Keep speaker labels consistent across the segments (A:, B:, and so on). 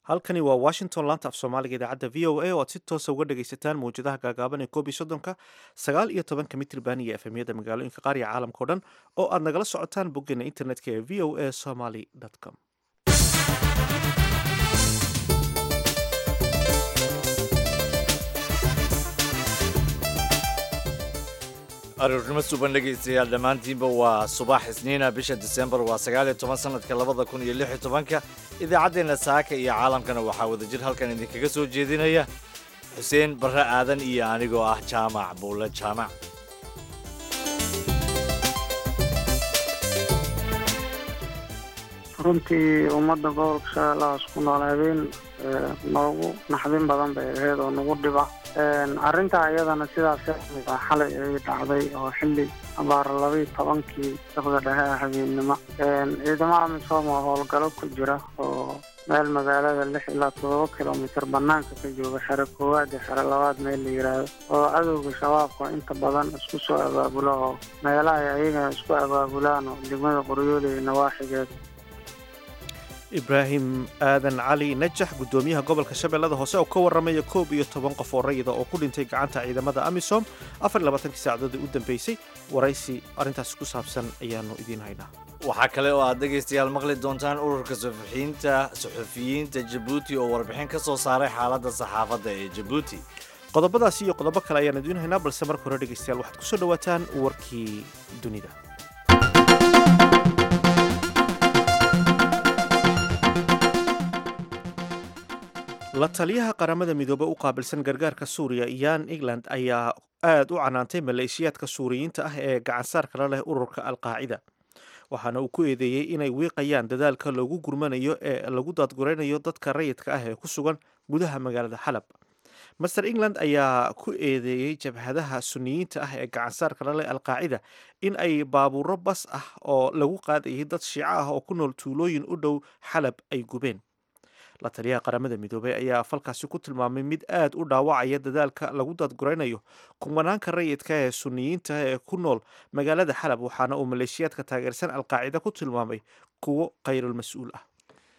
A: halkani waa washington laanta af soomaaliga idaacadda v o a oo aad si toosa uga dhagaysataan mawjadaha gaagaaban ee koob iyo soddonka sagaal iyo tobanka mitriban iyo efemyada magaalooyinka qaar iyo caalamka o dhan oo aad nagala socotaan boggeena internetka ee v o a somaly com
B: aroornimo suban dhegaystayaal dhammaantiinba waa subax isniina bisha disembar waa sagaaliyo toban sanadka labada kun iyo lix iyo tobanka idaacaddeenna saaka iyo caalamkana waxaa wadajir halkan idinkaga soo jeedinaya xuseen barre aadan iyo anigoo ah jaamac buulle jaamac
C: runtii ummadda gobolka shabeellahaas ku nool habeen noogu naxdin badan bay ahayd oo nagu dhiba arrintaa iyadana sidaas xalay ay dhacday oo xilli abaara labaiyo tobankii saqda dhexe ah habeennimo ciidamo amisom oo howlgalo ku jira oo meel magaalada lix ilaa todoba kilomitir banaanka ka jooga xero koowaad iyo xero labaad meel la yidhaahdo oo cadowga shabaabka inta badan isku soo abaabulo oo meelaha ay ayagana isku abaabulaan oo degmada qoryooli iyo nawaaxigeed
A: ibraahim aadan cali najax guddoomiyaha gobolka shabeellada hoose oo ka warramaya koob iyo toban qof oo rayida oo ku dhintay gacanta ciidamada amisom afar iyo labaatankii saacadood u dambeysay waraysi arrintaasi ku saabsan ayaanu idiin haynaa
B: waxaa kale oo aad dhegaystayaal maqli doontaan ururka suxufiyiinta suxufiyiinta jabuuti oo warbixin ka soo saaray xaaladda saxaafadda ee jabuuti
A: qodobadaasi iyo qodobo kale ayaan idiin haynaa balse marka hore dhegaystayaal waxaad kusoo dhawaataan warkii dunida la taliyaha qaramada midoobe u qaabilsan gargaarka suuriya yan england ayaa aad u canaantay maleeshiyaadka suuriyiinta ah ee gacansaarka la leh ururka alqaacida waxaana uu ku eedeeyey inay wiiqayaan dadaalka loogu gurmanayo ee lagu daadguraynayo dadka rayidka ah ee ku sugan gudaha magaalada xalab master england ayaa ku eedeeyey jabhadaha suniyiinta ah ee gacansaarka la leh alqaacida in ay baabuuro bas ah oo lagu qaadayay dad shiico ah oo ku nool tuulooyin u dhow xalab ay gubeen la taliyaha qaramada midoobey ayaa falkaasi ku tilmaamay mid aad u dhaawacaya dadaalka lagu daadguraynayo kumanaanka rayidka ee suniyiinta ee ku nool magaalada xalab waxaana uu maleeshiyaadka taageersan alqaacida ku tilmaamay kuwo khayrulmas-uul ah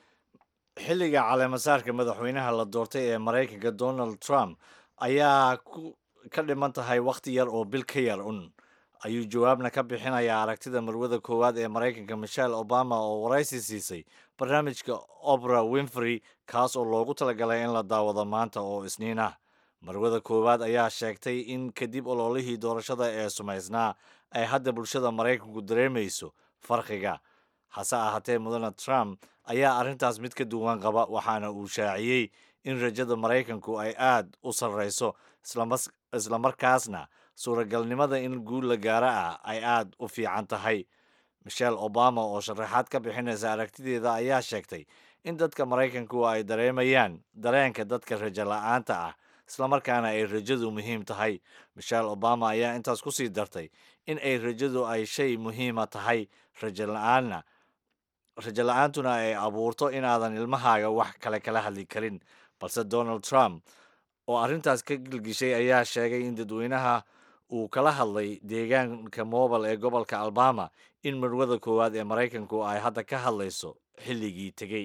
B: xilliga caleemasaarka madaxweynaha la doortay ee maraykanka donald trump ayaa ka dhiman tahay wakhti yar oo bil ka yar un ayuu jawaabna ka bixinayaa aragtida marwada koowaad ee maraykanka michelle obama oo waraysi siisay barnaamijka opera winfrey kaas oo loogu talagalay in la daawado maanta oo isniin ah marwada koowaad ayaa sheegtay in kadib ololihii doorashada ee sumaysnaa ay hadda bulshada maraykanku dareemayso farqiga hase ahaatee mudane trump ayaa arrintaas mid ka duwan qaba waxaana uu shaaciyey in rajada maraykanku ay aad u sarrayso islamarkaasna suuragalnimada in guul la gaaro ah ay aad u fiican tahay michelle obama oo sharaxaad ka bixinaysa aragtideeda ayaa sheegtay in dadka maraykanku ay dareemayaan dareenka dadka rajo la-aanta ah islamarkaana ay rajadu muhiim tahay michelle obama ayaa intaas ku sii dartay in ay rajadu ay shay muhiima tahay rajo la-aanna rajo la-aantuna ay abuurto inaadan ilmahaaga wax kale kala hadli karin balse donald trump oo arrintaas ka gilgishay ayaa sheegay in dadweynaha uu kala hadlay deegaanka mobile ee gobolka alabama in marwada koowaad ee maraykanku ay hadda ka hadlayso xilligii tegey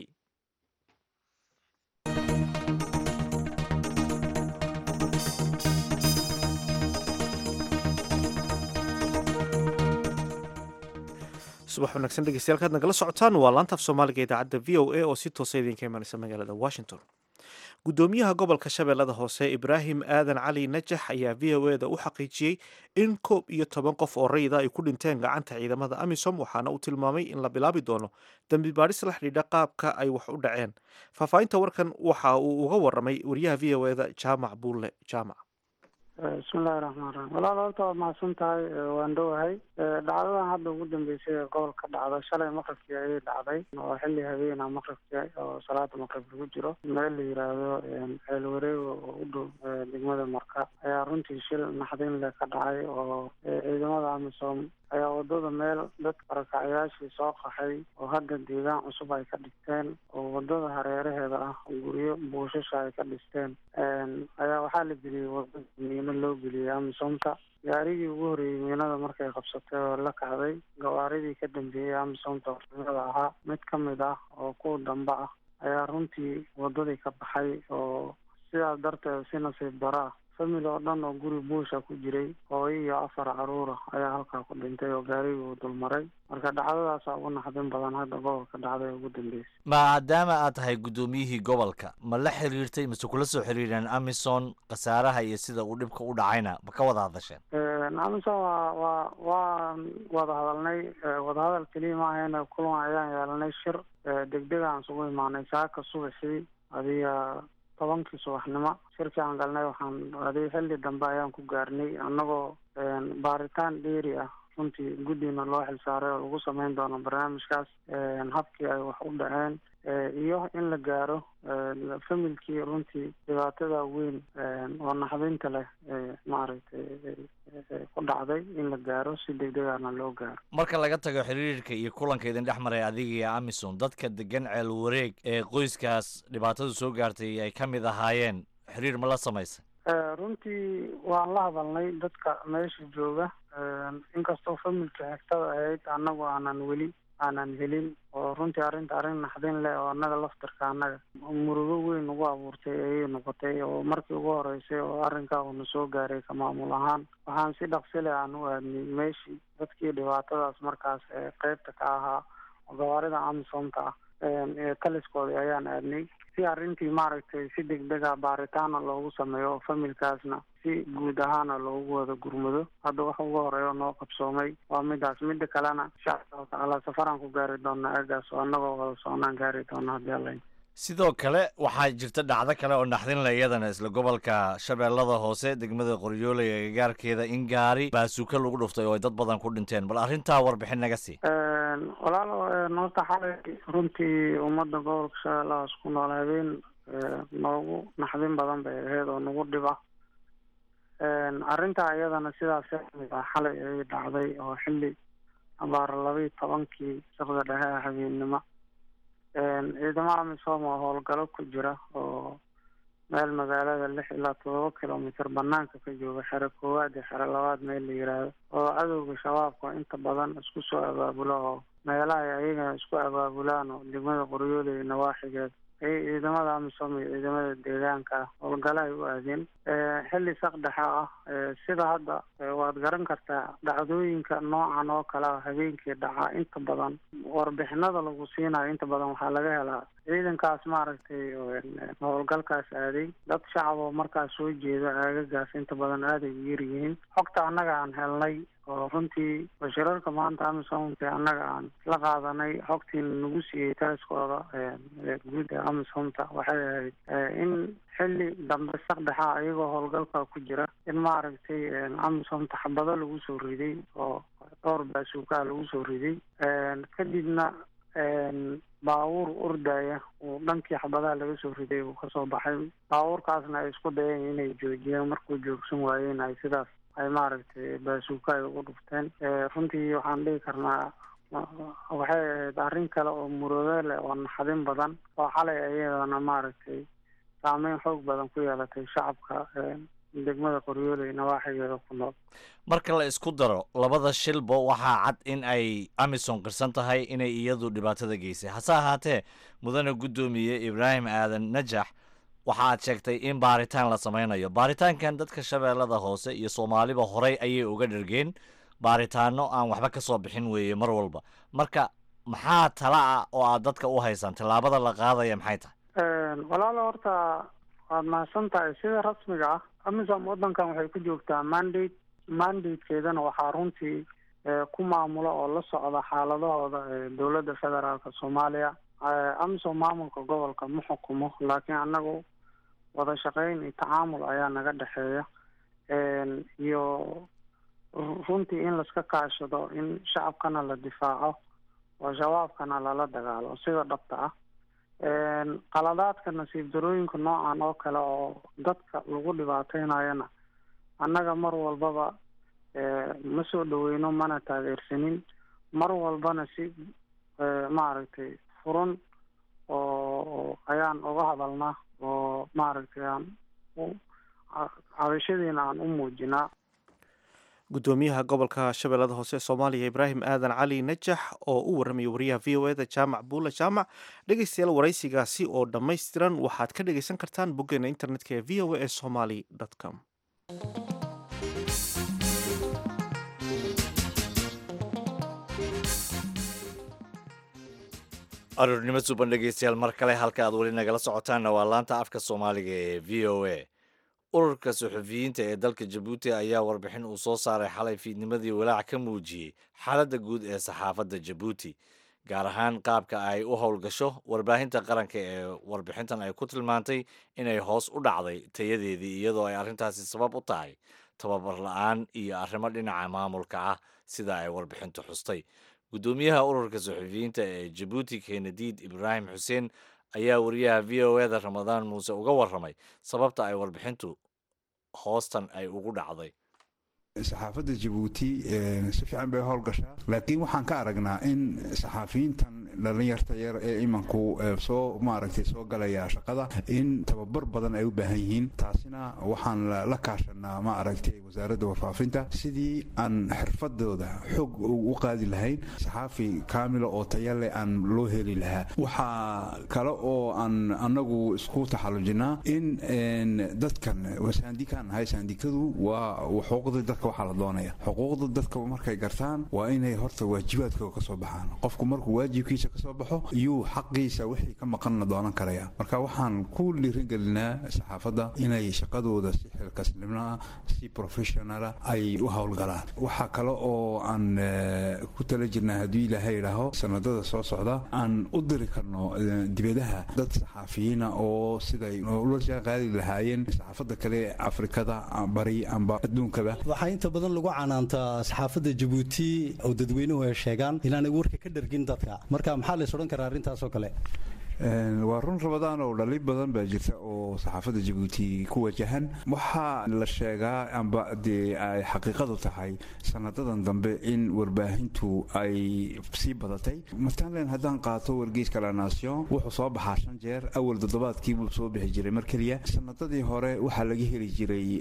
A: subax wanaagsan dhegeystayaal kaad nagala socotaan waa laantaaf soomaaliga idaacadda v o a oo si toosa idinka imanaysa magaalada washington guddoomiyaha gobolka shabeellada hoose ibraahim aadan cali najax ayaa v o eda u xaqiijiyey in koob iyo toban qof oo rayida ay ku dhinteen gacanta ciidamada amisom waxaana uu tilmaamay in la bilaabi doono dembi baadhis la xidhiidha qaabka ay wax u dhaceen faahfaahinta warkan waxa uu uga waramay wariyaha v o eda jaamac buulle jaamac
C: bismillahi raxmaan raxiim walaal horta waad mahadsan tahay waan dhowahay dhacdadan hadda ugu dambeysay ee gobolka dhacda shalay maqribkii ayay dhacday oo xilli habeena maqribkii oo salaada maqrib lagu jiro meel la yiraahdo ceel wareego oo u dhow degmada marka ayaa runtii shil naxdin leh ka dhacay oo ciidamada amisom ayaa wadada meel dadka barakacyaashii soo qaxay oo hadda deegaan cusub ay ka dhigteen oo wadada hareeraheeda ah guryo buushasha ay ka dhisteen ayaa waxaa la geliyey wadada miino loo geliyey amisomta gaarigii ugu horreeyey miinada markay qabsatay oo la kacday gawaaridii ka dambeeyey amisomta miinada ahaa mid ka mid ah oo kuwa dambe ah ayaa runtii wadadii ka baxay oo sidaas darteed si nasiib daro ah famil oo dhan oo guri buusha ku jiray hooyo iyo afar caruura ayaa halkaa ku dhintay oo gaarigii uu dulmaray marka dhacdadaasa ugu naxdin badan hadda gobolka dhacday ugu dambeysay
B: maadaama aad tahay guddoomiyihii gobolka ma la xiriirtay mise kula soo xiriireen amison khasaaraha iyo sida uu dhibka u dhacayna ma ka wada hadasheen
C: amison waa waa waan wada hadalnay wadahadal keliya ma ahayna kulan ayaan yeelanay shir degdeg aan isugu imaanay saaka subaxii adiga tobankii subaxnimo shirkii aan galnay waxaan aday xilli dambe ayaan ku gaarnay annagoo baaritaan dheeri ah runtii guddina loo xilsaaray oo lagu sameyn doono barnaamijkaas habkii ay wax u dhaceen iyo in la gaaro familkii runtii dhibaatada weyn oo naxdinta leh maaragtay ku dhacday in la gaaro si degdegana loo gaaro
B: marka laga tago xiriirka iyo kulanka idin dhex maray adiga iyo amison dadka degan ceel wareeg ee qoyskaas dhibaatadu soo gaartay ay ka mid ahaayeen xiriir ma la samaysa
C: runtii waan la hadalnay dadka meesha jooga inkastoo familka xigtada ahayd annagu aanan weli aanan helin oo runtii arrinta arrin naxdin leh oo annaga laftirka annaga murugo weyn ugu abuurtay ayay noqotay oo markii ugu horeysay oo arrinkaa uuna soo gaaray ka maamul ahaan waxaan si dhaqsi leh aan u aadnay meeshii dadkii dhibaatadaas markaas ee qeybta ka ahaa oo gawaarida amisomta ah ee taliskoodii ayaan aadnay si arrintii maaragtay si degdega baaritaana loogu sameeyo oo familkaasna si guud ahaana loogu wada gurmado hadda waxa ugu horeeya noo qabsoomay waa midaas mida kalena insha allahu tacaala safaraan ku gaari doona eegaas oo annagoo wada soconaan gaari doona haddii alla
B: sidoo kale waxaa jirta dhacdo kale oo naxdin le iyadana isla gobolka shabeellada hoose degmada qoryooley ee gagaarkeeda in gaari baasuuka lagu dhuftay oo ay dad badan ku dhinteen bal arrintaa warbixin naga sii
C: walaalo horta xalay runtii ummadda gobolka shabeellahaas ku nool habeen noogu naxdin badan bay ahayd oo nagu dhiba arrintaa iyadana sidaas kamid ah xalay ay dhacday oo xilli abaar labaiyo tobankii sabda dhexe ah habeennimo ciidamada amisom oo howlgalo ku jira oo meel magaalada lix ilaa todoba kilomitr banaanka ka jooga xero koowaad iyo xero labaad meel la yiraahdo oo cadowga shabaabka inta badan isku soo abaabulo oo meelaha ay ayagana isku abaabulaan oo degmada qoryooley nawaaxigeed ayay ciidamada amisom iyo ciidamada deegaanka ah howlgalo ay u aadeen xilli saq dhexe ah sida hadda waad garan kartaa dhacdooyinka noocan oo kale ah habeenkii dhaca inta badan warbixinada lagu siinayo inta badan waxaa laga helaa ciidankaas maaragtay howlgalkaas aaday dad shacab oo markaas soo jeeda aagagaas inta badan aaday u yar yihiin xogta annaga aan helnay oo runtii bashirarka maanta amisomka annaga aan la qaadanay xogtiina nagu siiyey taliskooda guud ee amisomta waxay ahayd in xilli dambe saqdhexa iyagoo howlgalka ku jira in maaragtay amisomta xabado lagu soo riday oo dhowr baasuukaa lagu soo riday kadibna baabuur ordaya uu dhankii xabadaha laga soo riday uu kasoo baxay baabuurkaasna ay isku dayeen inay joojiyeen markuu joogsan waayeen ay sidaas ay maaragtay baasuuka ay ugu dhufteen runtii waxaan dhihi karnaa waxay ahayd arrin kale oo muroodo leh oo naxdin badan oo xalay iyadana maaragtay saameyn xoog badan ku yeelatay shacabka degmada qoryooley nawaaxigeeda ku nool
B: marka la isku daro labada shilba waxaa cad in ay amison qirsan tahay inay iyadu dhibaatada geysay hase ahaatee mudane guddoomiye ibraahim aadan najax waxa aad sheegtay in baaritaan la sameynayo baaritaankan dadka shabeellada hoose iyo soomaaliba horey ayay uga dhergeen baaritaano aan waxba ka soo bixin weeye mar walba marka maxaa tala ah oo aad dadka u haysaan tallaabada la qaadaya maxay tahay
C: walaalo horta waad mahadsan tahay sida rasmiga ah amisom waddankan waxay ku joogtaa mandate mandatekeedana waxaa runtii ku maamula oo la socda xaaladahooda dowladda federaalka soomaaliya amisom maamulka gobolka ma xukumo laakiin annagu wada shaqeyn iyo tacaamul ayaa naga dhexeeya iyo runtii in laska kaashado in shacabkana la difaaco oo shabaabkana lala dagaalo sida dhabta ah qaladaadka nasiib darooyinka noocan oo kale oo dadka lagu dhibaateynayana annaga mar walbaba ma soo dhaweyno mana taageersanin mar walbana si maaragtay furan oo ayaan uga hadalnaa oo maaragtay aan cabashadiina aan u muujinaa
A: gudoomiyaha gobolka shabeellada hoose ee soomaaliya ibraahim aadan cali najax oo u warramaya wariyaha v o eda jaamac buula jaamac dhegeystayaal waraysigaasi oo dhammaystiran waxaad ka dhegeysan kartaan boggeena internetka ee v o a ee somaly com
B: aroornimo suban dhegeystayaal mar kale halka aad weli nagala socotaanna waa laanta afka soomaaliga ee v o a ururka suxufiyiinta ee dalka jabuuti ayaa warbixin uu soo saaray xalay fiidnimadii walaac ka muujiyey xaaladda guud ee saxaafadda jabuuti gaar ahaan qaabka ay u howlgasho warbaahinta qaranka ee warbixintan ay ku tilmaantay inay hoos u dhacday tayadeedii iyadoo ay arrintaasi sabab u tahay tababar la-aan iyo arrimo dhinaca maamulka ah sida ay warbixintu xustay gudoomiyaha ururka suxufiyiinta ee jabuuti kenadiid ibraahim xuseen ayaa wariyaha v o eda ramadaan muuse uga warramay sababta ay warbixintu hoostan ay ugu dhacday
D: saxaafadda jabuuti si fiican bay howlgashaa laakiin waxaan ka aragnaa in saxaafiyiintan dhalinyarta yar ee imanku soo maaragtay soo galaya shaqada in tababar badan ay u baahan yihiin taasina waxaan la kaashanaa ma aragtay wasaaradda warfaafinta sidii aan xirfadooda xoog u qaadi lahayn saxaafi kaamila oo tayale aan loo heli lahaa waxaa kale oo aan anagu isku taxallujinaa in dadkan saandikaan nahay saandikadu waa xuquuqda dadka waxaa la doonaya xuquuqda dadka markay gartaan waa inay horta waajibaadkooda ka soo baxaan qofku markuu waajibkiisa kasoo baxo iyuu xaqiisa wixii ka maqanna doonan karaya marka waxaan ku dhiirigelinaa saxaafadda inay shaqadooda si xilkasnimnaa si professionala ay u howlgalaan waxaa kale oo aan ku tala jirnaa hadduu ilaahay idhaaho sanadada soo socda aan u diri karno dibadaha dad saxaafiyiina oo siday ula qaadi lahaayeen saxaafadda kale afrikada bari amba adduunkaba
E: waxaa inta badan lagu canaantaa saxaafadda jabuuti oo dadweynuhu ay sheegaan inaanay warka ka dhargin dadka marka maxaa lays odhan karaa arrintaasoo kale
D: waa run rabadaan oo dhali badan baa jirta oo saxaafadda jabuuti ku wajahan waxaa la sheegaa amba dee ay xaqiiqadu tahay sanadadan dambe in warbaahintu ay sii badatay matalan haddaan qaato wargeyska la nation wuxuu soo baxaa shan jeer awal toddobaadkii buu soo bixi jiray mar keliya sanadadii hore waxaa laga heli jiray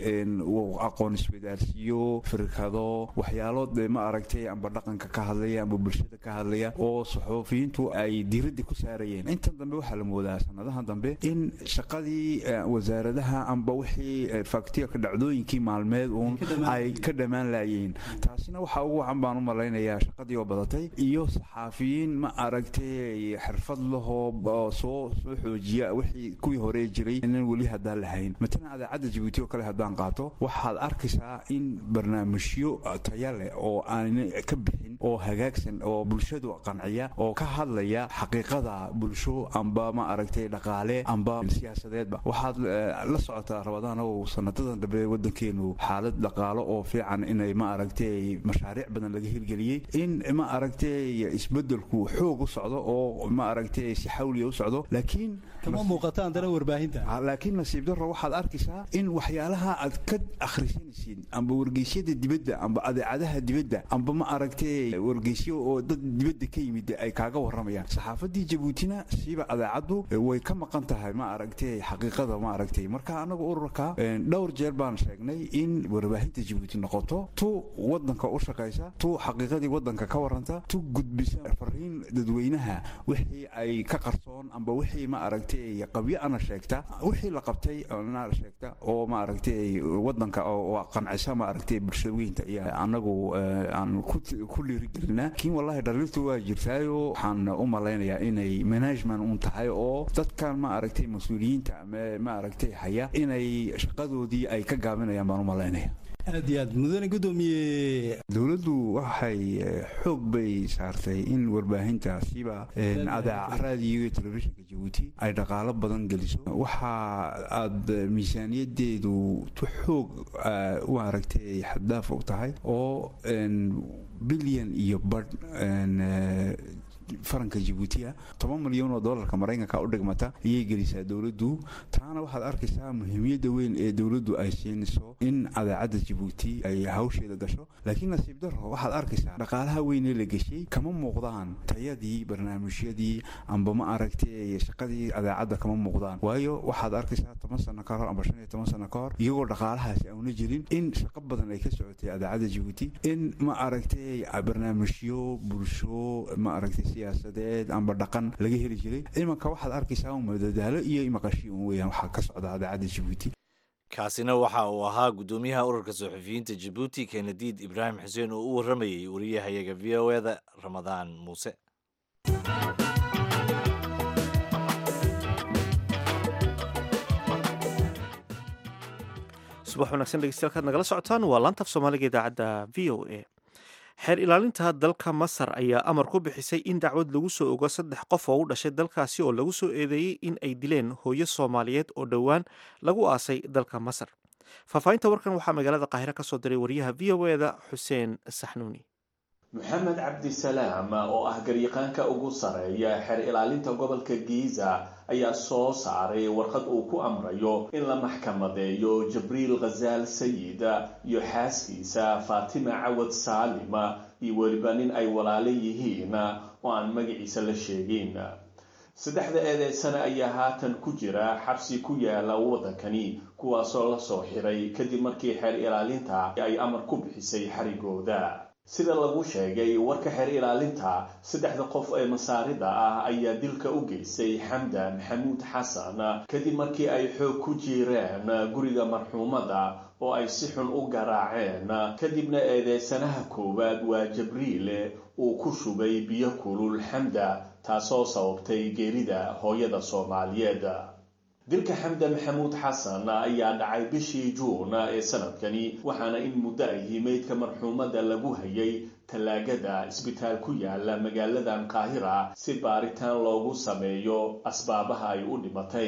D: aqoon iswadaarsiyo firkado waxyaalo dee ma aragtay amba dhaqanka ka hadlaya amba bulshada ka hadlaya oo saxuufiyiintu ay diiradda ku saarayeen intan dambe waxaa la moodaa sanadahan dambe in shaqadii wasaaradaha amba wixii faktiirka dhacdooyinkii maalmeed uun ay ka dhammaan laayeen taasina waxaa ugu wacan baan u malaynayaa shaqadii oo badatay iyo saxaafiyiin ma aragtay xirfad lahoo soo soo xoojiya wixii kuwii hore jiray inan weli haddaan lahayn matalan adaacadda jabuuti oo kale haddaan qaato waxaad arkaysaa in barnaamijyo taya leh oo aan ka bixin oo hagaagsan oo bulshadu qanciya oo ka hadlaya xaqiiqada bulsho amba ma aragtay dhaqaale amba siyaasadeedba waxaad la socotaa rabadaanow sanadadan dambe wadankeenu xaalad dhaqaalo oo fiican inay ma aragtay mashaariic badan laga hirgeliyey in ma aragtay isbedelku xoog u socdo oo ma aragtay si xawliya u socdo laakiin
E: kama muuqata haddana warbaahinta
D: laakiin nasiib darro waxaad arkaysaa in waxyaalaha aad ka akhrisanaysid amba wargeysyada dibadda amba adeecadaha dibadda amba ma aragtay wargeysyo oo dad dibadda ka yimid ay kaaga waramayaan saxaafadii jabuutina siiba adeecaddu way ka maqan tahay ma aragtay xaqiiqada ma aragtay marka anagu ururka dhowr jeer baan sheegnay in warbaahinta jabuuti noqoto tu wadanka u shaqaysa tu xaqiiqadii wadanka ka waranta tu gudbisa fariin dadweynaha wixii ay ka qarsoon amba wixii ma aragtay qabyo ana sheegta wixii la qabtay na sheegta oo ma aragtay wadanka oo qancisa ma aragtay bulshooyinta iyo anagu aan ku dhiirigelinaa laakiin wallahi dhaliiltu waa jirtaayo waxaan u malaynayaa inay management un tahay oo dadkan ma aragtay mas-uuliyiinta ma aragtay haya inay shaqadoodii ay ka gaabinayaan baan u malaynaya
E: aad iyo aad mudane gudoomiye
D: dowladdu waxay xoog bay saartay in warbaahintaasiba adaac raadiyo iyo telefishinka jabuuti ay dhaqaalo badan geliso waxa aad miisaaniyadeedu tu xoog u aragtay xaddaaf u tahay oo bilyan iyo badh faranka jibuutiya toban milyan oo doolarka maraykanka u dhigmata ayay gelisaa dowladdu taana waxaad arkaysaa muhiimiyadda weyn ee dowladdu ay siinayso in adeecadda jibuuti ay hawsheeda gasho laakiin nasiib daro waxaad arkaysaa dhaqaalaha weyn ee la geshay kama muuqdaan tayadii barnaamijyadii amba ma aragtay shaqadii adeecadda kama muuqdaan waayo waxaad arkaysaa toban sano ka hor amba shan iyo toban sano ka hor iyagoo dhaqaalahaasi auna jirin in shaqo badan ay ka socotay adeecadda jibuuti in ma aragtay barnaamijyo bulsho ma aragtay siyaasadeed amba dhaqan laga heli jiray imanka waxaad arkaysaa un madadaalo iyo maqashi un weeyaan waxaa ka socda adeecadda jibuuti
B: kaasina waxa uu ahaa guddoomiyaha ururka suxufiyiinta jabuuti kenadiid ibraahim xuseen oo u warramayay wariyahayaga v o eda ramadaan muuse
A: subax wanaagsan dhegeystayaal kaad nagala socotaan waa laantaf soomaaliga idaacadda v o a xeer ilaalinta dalka masar ayaa amar ku bixisay in dacwad lagu soo ogo saddex qof oo u dhashay dalkaasi oo lagu soo eedeeyey in ay dileen hooyo soomaaliyeed oo dhowaan lagu aasay dalka masar faahfaahinta warkan waxaa magaalada qaahire ka soo diray wariyaha v o eda xuseen saxnuuni
F: maxamed cabdisalaam oo ah garyaqaanka ugu sareeya xeer ilaalinta gobolka giiza ayaa soo saaray warqad uu ku amrayo in la maxkamadeeyo jibriil khazaal sayid iyo xaaskiisa faatima cawad saalima iyo weliba nin ay walaalo yihiin oo aan magaciisa la sheegin saddexda eedeysane ayaa haatan ku jira xabsi ku yaala waddankani kuwaasoo la soo xiray kadib markii xeer ilaalinta ay amar ku bixisay xarigooda sida lagu sheegay warka xeer ilaalinta saddexda qof ee masaarida ah ayaa dilka u geystay xamda maxamuud xasan kadib markii ay xoog ku jiireen guriga marxuumada oo ay si xun u garaaceen kadibna eedeysanaha koowaad waa jabriile uu ku shubay biyo kulul xamda taasoo sababtay geerida hooyada soomaaliyeed dilka xamda maxamuud xasan ayaa dhacay bishii juun ee sanadkani waxaana in muddo ahi meydka marxuumada lagu hayay tallaagada isbitaal ku yaala magaaladan qaahira si baaritaan loogu sameeyo asbaabaha ay u dhimatay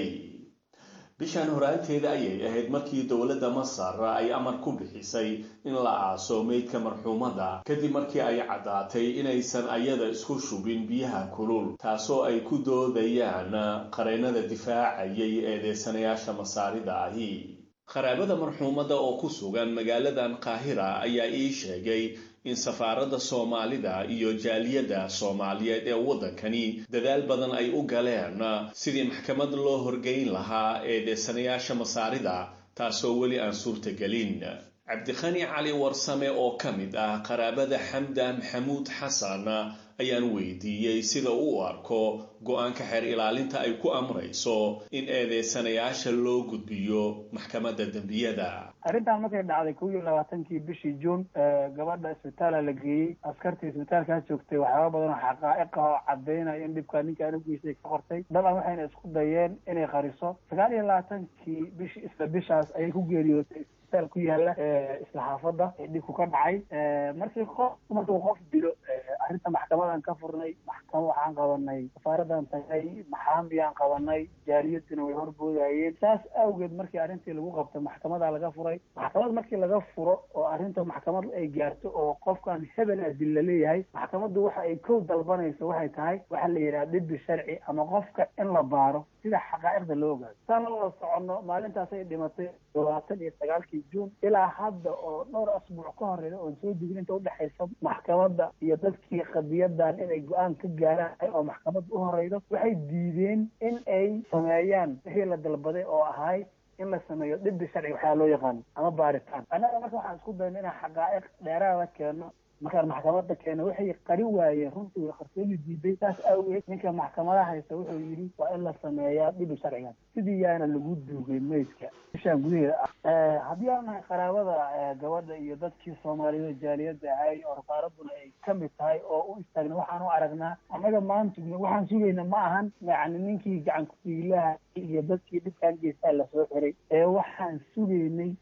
F: bishan horaanteeda ayay ahayd markii dowladda masar ay amar ku bixisay in la aaso meydka marxuumada kadib markii ay caddaatay inaysan ayada isku shubin biyaha kulul taasoo ay ku doodayaan qareennada difaacayay eedeysanayaasha masaarida ahi qaraabada marxuumada oo ku sugan magaaladan qaahira ayaa ii sheegay in safaaradda soomaalida iyo jaaliyadda soomaaliyeed ee waddankani dadaal badan ay u galeen sidii maxkamad loo horgeyn lahaa eedeysanayaasha masaarida taasoo weli aan suurtagelin cabdikhani cali warsame oo ka mid ah qaraabada xamda maxamuud xasan ayaan weydiiyey sida uu u arko go-aanka xeer ilaalinta ay ku amrayso in eedeysanayaasha loo gudbiyo maxkamadda dembiyada
C: arrintan markay dhacday kow iyo labaatankii bishii juun gabadha isbitaala la geeyey askartii isbitaalkaas joogtay waxyaaba badan oo xaqaa'iq ah oo cadaynaya in dhibkaa ninkaan u geystay ka qortay dabcan waxayna isku dayeen inay qariso sagaal iyo labaatankii bishi isla bishaas ayay ku geeriyootay isbitaal ku yaala isla xaafadda ee dhibku ka dhacay markii qof markuu qof dilo arrinta maxkamadan ka furnay maxkamad waxaan qabanay safaaradan tagay maxaamiyaan qabanay jaaliyaduna way horboodayeen saas awgeed markii arrintii lagu qabtay maxkamada laga furay maxkamad markii laga furo oo arrinta maxkamad ay gaarto oo qofkan hebel adil la leeyahay maxkamaddu waxa ay kow dalbanayso waxay tahay waxa la yidhaha dhibi sharci ama qofka in la baaro sida xaqaa'iqda loo ogaado saan la wada soconno maalintaasay dhimatay labaatan iyo sagaalkii juun ilaa hadda oo dhowr asbuuc ka horeeya oon soo degin inta udhexaysa maxkamadda iyo dadkii qadiyadan inay go-aan ka gaaraan oo maxkamadda u horeydo waxay diideen in ay sameeyaan wixii la dalbaday oo ahay in la sameeyo dhibi sharci waxaa loo yaqaano ama baaritaan annaga marka waxaan isku dayno inaan xaqaa'iq dheeraada keeno markaan maxkamadda keena waxay qari waayeen runtii way qarsooni diiday saas awgeed ninka maxkamadaha haysta wuxuu yidhi waa in la sameeyaa dhibi sharcigan sidii yaana lagu duugay meydka bishaan gudaheeda ah haddii aan nahay qaraabada gabadha iyo dadkii soomaaliyeed jaaliyadda ahay oo rasaaraduna ay ka mid tahay oo u istaagna waxaan u aragnaa annaga maanta waxaan sugayna ma ahan yacni ninkii gacan ku-dhiilaha iyo dadkii dhibkaan geystaa lasoo xiray ee waxaan sugaynay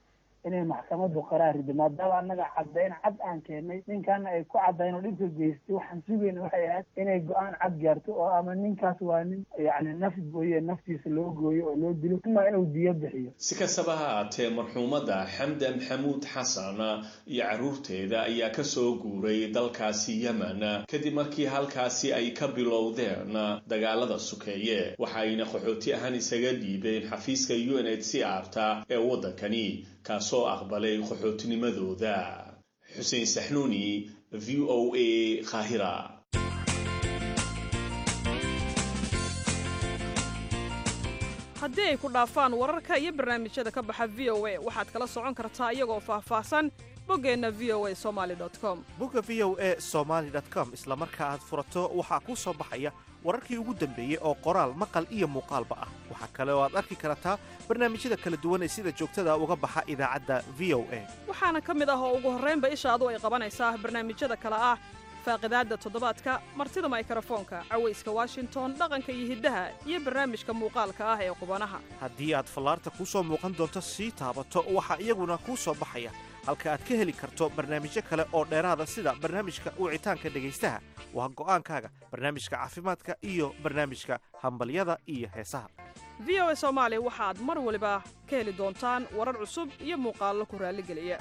C: inay maxkamadu qaraar rido maadaama annaga caddayn cad aan keennay ninkaana ay ku caddayn oo dhibka geystay waxaan sugayna waxay ahayd inay go-aan cad gaarto oo ama ninkaas waa nin yacni naf gooye naftiisa loo gooyo oo loo dilo ima inuu diyo bixiyo
F: si kastaba ha haatee marxuumadda xamda maxamuud xasan iyo carruurteeda ayaa ka soo guuray dalkaasi yemen kadib markii halkaasi ay ka bilowdeen dagaalada sukeeye waxayna qaxooti ahaan isaga dhiibeen xafiiska u n h c r ta ee waddankani kaasoo aqbalay qaxootinimadooda xuseen saxnuuni v o a qaahira
G: haddii ay ku dhaafaan wararka iyo barnaamijyada ka baxa v o a waxaad kala socon kartaa iyagoo faahfaahsan boggeenna v o a somali com
A: bogga v o a somaly com isla marka aad furato waxaa kuu soo baxaya wararkii ugu dambeeyey oo qoraal maqal iyo muuqaalba ah waxaa kale oo aad arki kartaa barnaamijyada kala duwan ee sida joogtada uga baxa idaacadda v o a
G: waxaana ka mid ah oo ugu horraynba ishaadu ay qabanaysaa barnaamijyada kale ah faaqidaadda toddobaadka martida maykrofoonka cawayska washington dhaqanka iyo hiddaha iyo barnaamijka muuqaalka ah ee qubanaha
A: haddii aad fallaarta kuu soo muuqan doonto sii taabato waxaa iyaguna kuu soo baxaya halka aad ka heli karto barnaamijyo kale oo dheeraada sida barnaamijka wicitaanka dhegaystaha waa go'aankaaga barnaamijka caafimaadka iyo barnaamijka hambalyada iyo heesaha
G: v o a soomaali waxaad mar waliba ka heli doontaan warar cusub iyo muuqaallo ku raalligeliya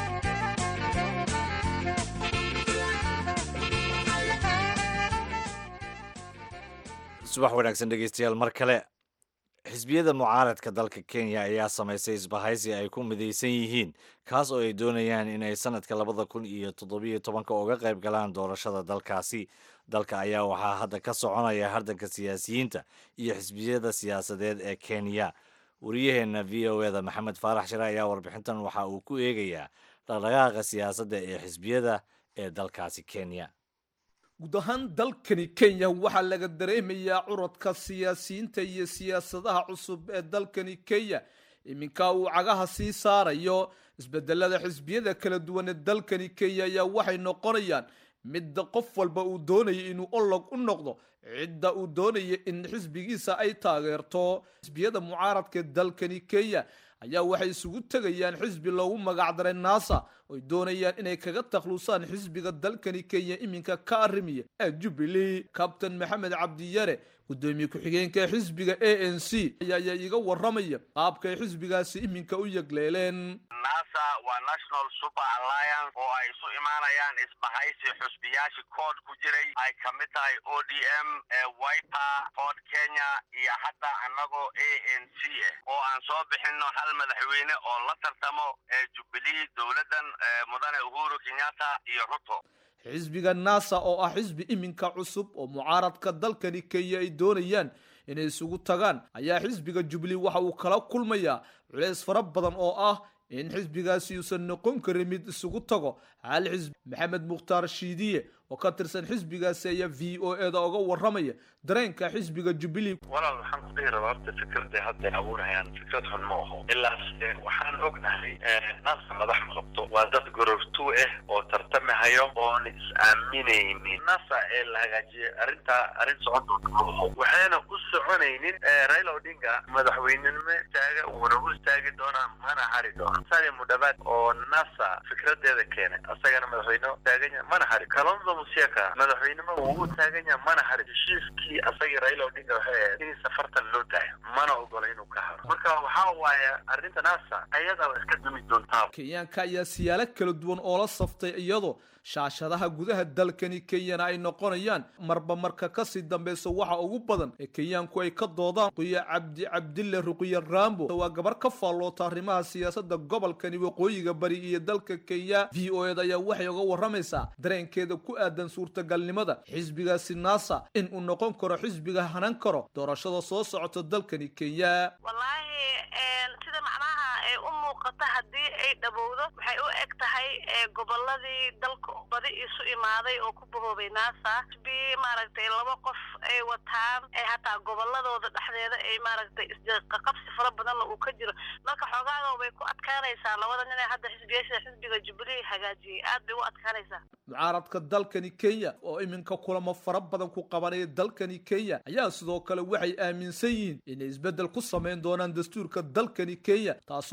B: subax wanaagsan dhegeystayaal mar kale xisbiyada mucaaradka dalka kenya ayaa samaysay isbahaysi ay ku midaysan yihiin kaas oo ay doonayaan in ay sanadka labada kun iyo toddobiyo tobanka uga qayb galaan doorashada dalkaasi dalka ayaa waxaa hadda ka soconaya hardanka siyaasiyiinta iyo xisbiyada siyaasadeed ee kenya wariyaheenna v o eda maxamed faarax shire ayaa warbixintan waxa uu ku eegayaa dhaqdhaqaaqa siyaasadda ee xisbiyada ee dalkaasi kenya
H: guud ahaan dalkani kenya waxaa laga dareemayaa curadka siyaasiyiinta iyo siyaasadaha cusub ee dalkani kenya iminka uu cagaha sii saarayo isbedelada xisbiyada kala duwan ee dalkani kenya ayaa waxay noqonayaan midda qof walba uu doonaya inuu olog u noqdo cidda uu doonaya in xisbigiisa ay taageerto xisbiyada mucaaradka ee dalkani kenya ayaa waxay isugu tegayaan xisbi loogu magacdaray nasa oy doonayaan inay kaga takhlusaan xisbiga dalkani kenya iminka ka arrimiya ee jubilee kabtain maxamed cabdiyare gudoomiye ku-xigeenka xisbiga a n c ayaa iga waramaya qaabkay xisbigaasi iminka u yegleeleen
I: nasa waa national super alliance oo ay isu imaanayaan isbahaysi xusbiyaashii kood ku jiray ay ka mid tahay o d m wiper ford kenya iyo hadda annagoo a n c ah oo aan soo bixino hal madaxweyne oo la tartamo ee jubilee dowladdan mudane uhuru kenyatta iyo ruto
H: xisbiga nasa oo ah xisbi iminka cusub oo mucaaradka dalkani kenya ay doonayaan inay isugu tagaan ayaa xisbiga jubilee waxa uu kala kulmayaa culeys fara badan oo ah in xisbigaasi uusan noqon karin mid isugu tago hal xisbi maxamed mukhtaar shiidiye oo ka tirsan xisbigaasi ayaa v o eda uga waramaya dareenka xisbiga jubilee
I: walaal waxaan ku dhihi rabaa horta fikradday hadday abuurayaan fikrad xun ma aho ilaas waxaan ognahay nasa madax qabto waa dad gorortuu ah oo tartamahayo oon is-aaminaynin nasa ee la hagaajiyay arrintaa arrin socon doonta ma aho waxayna u soconaynin raila odinga madaxweynenimo taaga wuuna u istaagi doonaa mana hari doona sali mudhabaad oo nasa fikradeeda keenay asagana madaxweyne taaganya mana hari kalonzo musiaka madaxweynimo wuu u taaganya mana hari heshiiskii asagii raila odinga waxay ahayd in safartan loo daayo mana ogola inuu ka haro marka waxaa waaye arrinta nasa ayadaa iska dumi doontaa
H: kenyaanka ayaa siyaalo kala duwan oo la saftay iyadoo shaashadaha gudaha dalkani kenyana ay noqonayaan marba marka kasii dambeysa waxa ugu badan ee kenyaanku ay ka doodaan ruqiya cabdi cabdille ruqiya rambo waa gabar ka faalloota arrimaha siyaasada gobolkani waqooyiga bari iyo dalka kenya v o ed ayaa waxay uga waramaysaa dareenkeeda ku aadan suurtagalnimada xisbigaasi nasa in uu noqon karo xisbiga hanan karo doorashada soo socota dalkani kenya
J: wallaahi sida macnaha ay u muuqata haddii ay dhabowdo waxay u eg tahay goboladii dalka badi isu imaaday oo ku bahoobay nasa xisbi maaragtay laba qof ay wataan ee hataa goboladooda dhexdeeda ay maaragtay isqaqabsi fara badanna uu ka jiro marka xoogaaga way ku adkaanaysaa labada nin ee hadda xisbiyaasha xisbiga jubilee hagaajiyey aad bay u adkaanaysaa
H: mucaaradka dalkani kenya oo iminka kulamo fara badan ku qabanaya dalkani kenya ayaa sidoo kale waxay aaminsan yihiin inay isbeddel ku samayn doonaan dastuurka dalkani kenya taasoo noqonaysa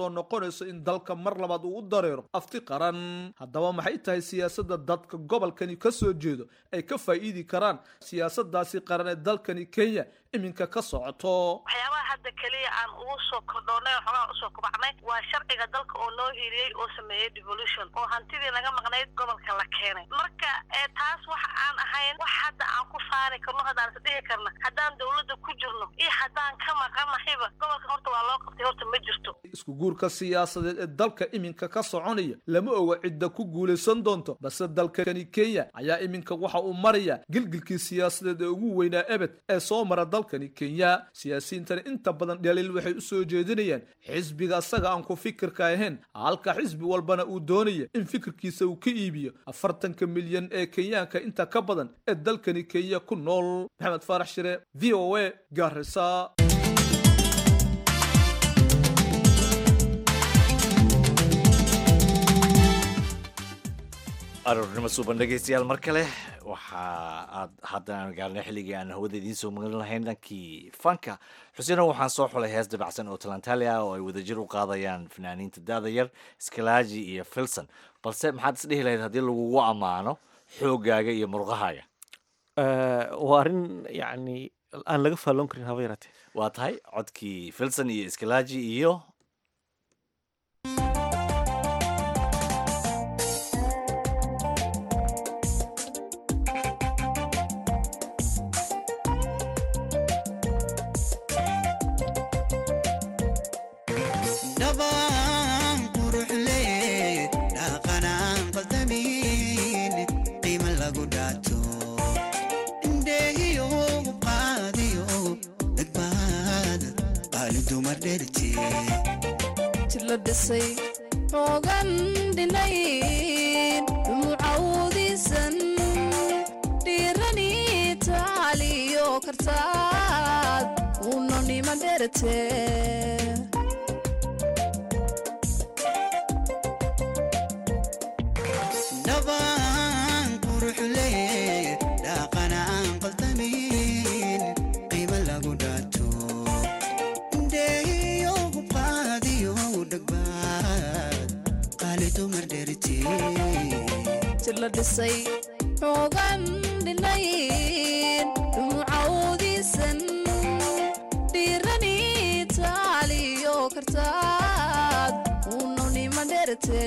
H: noqonayso in dalka mar labaad uu u dareero afti qaran haddaba maxay tahay siyaasadda dadka gobolkani ka soo jeedo ay ka faa'iidi karaan siyaasadaasi qaran ee dalkani kenya iminka ka socoto
J: waxyaabaha hadda keliya aan ugu soo kordhoonay xogaha usoo kubacnay waa sharciga dalka oo loo hiiliyey oo sameeyey devolution oo hantidii naga maqnayd gobolka la keenay marka taas waxa aan ahayn wax hadda aan ku faani karno haddaan is dhihi karna haddaan dawladda ku jirno iyo haddaan ka maqannahayba gobolka horta waa loo qabtay horta ma jirto
H: isku guurka siyaasadeed ee dalka iminka ka soconaya lama oga cidda ku guulaysan doonto balse dalkani kenya ayaa iminka waxa uu maraya gilgilkii siyaasadeed ee ugu weynaa ebed ee soo mara dalkani kenya siyaasiyiintani inta badan dhaliil waxay u soo jeedinayaan xisbiga asaga aan ku fikirka ahayn halka xisbi walbana uu doonaya in fikirkiisa uu ka iibiyo afartanka milyan ee kenyaanka inta ka badan ee dalkani kenya ku nool maxamed faarax shire v o a gaarisa
B: aroornimo suuban dhegaystayaal mar kale waxa aad hadda aan gaarnay xilligii aan hawada idiin soo magan lahayn dhankii fanka xuseeno waxaan soo xulay hees dabacsan oo talantalia oo ay wadajir u qaadayaan fanaaniinta daada yar skalaaji iyo filson balse maxaad isdhihi lahayd haddii lagugu ammaano xoogaaga iyo murqahaaga
A: waa arrin yacni aan laga faalloon karin haba yaratee
B: waa tahay codkii filson iyo skalaaji iyo
K: jidla dhisay xoogan dhinayn dumucawdiisan dhiirani taaliyo kartaad unonima dherate jidla dhisay xoogan dhinayn dumucawdiisan dhiirani taaliyo kartaad unonima dherate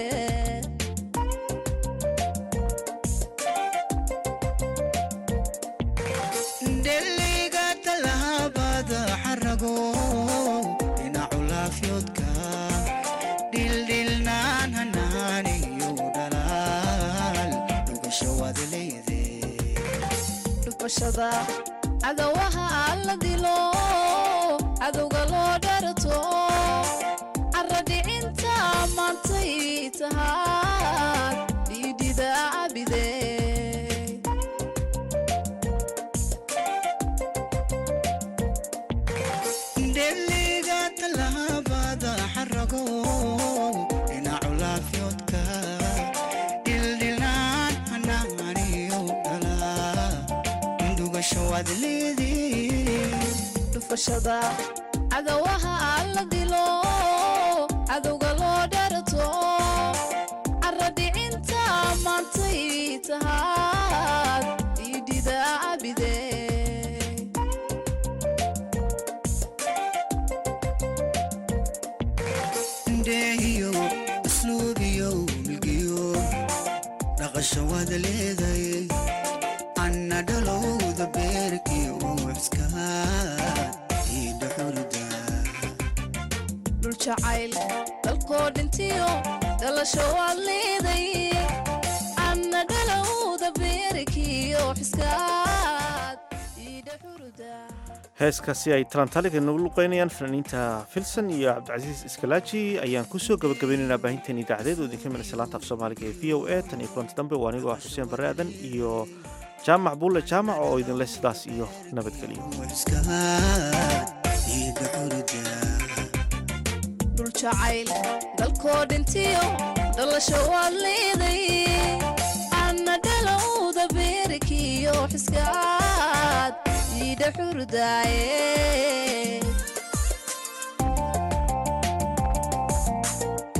L: dheliga talaabada xarago dhinacu laafyoodka dhildhilnaan hanaaniyo dhalaal dhugasho waad leede
K: dhufashada cadawaha la dilo cadowga loo dharto caradhicinta maantay tahaad dhiidhida abide
L: dheliga talaabada xarago dhinacu laafyoodka dhildhilnaan hanaaniyo dhalaa dhugasho waad leede
K: dhufashada cadawaha la dilo cadowga loo dharto caradhicinta maantay tahaad dhiidhida abide
L: ndeehiyo asluubiyo milgiyo dhaqasho waad leeday anna dhalowda beerkiyo uxskaad iidha xurda
K: dhul jacayl dalkoo dhintiyo dhalasho waad leeday anna dhalowda beerikiyo xiskaad iidha xuruda
A: heeskaasi ay talantaaliga nagu luqeynayaan fanaaniinta filson iyo cabdicasiis iskalaaji ayaan kusoo gabagabaynaynaa baahinteen idaacadeed oo idinka milaysa laanta af soomaaliga ee v o a tan iyo kulanti dambe waa anigoo ah xuseen barre aadan iyo jaamac buulle jaamac oo idinleh sidaas iyo nabadgelyo
K: dhul jacayl dalkoo dhintiyo dhalasho waad leeday anna dhalowda beerikiyo xiskaad iidha xurdaaye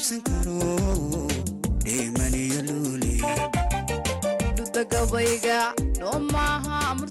L: dhayalsan karo dheemaniyo luule
K: dhudagabayga noo maaha